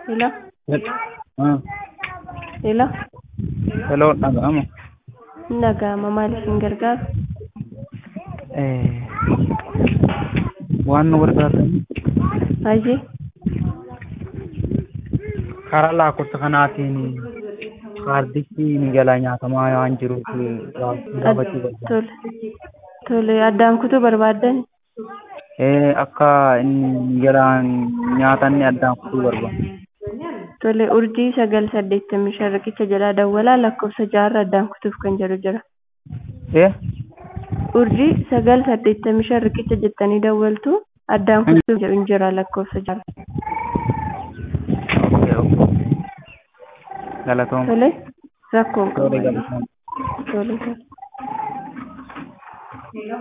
Hello, Ah, hello. hello, dhaga'ama. Hin dhaga'ama. Maaliif hin gargaaru? Eh, waan nu gargaartan Hajii? karaa lakkoofsa kanaatiin kaardichi ni jalaa nyaatamaa waan jiruuf gaafachuu barbaada. Tole. Tole. Addaan kutuu barbaaddan? Eh, akka inni jalaan nyaatanni addaan kutuu barbaada. Tole. Urjii sagal saddeettamii shan riqicha jalaa dawwalaa lakkoofsa jaarra addaan kutuuf kan jedhu jira. Eh, Urjii sagal saddeettamii shan riqicha jettanii dawwaltu addaan kutuuf jedhu hin jira lakkoofsa jaarra. okay, okay. Galatoom. Tole. Rakkoon Tole qabu. galatoom. Tole. tole.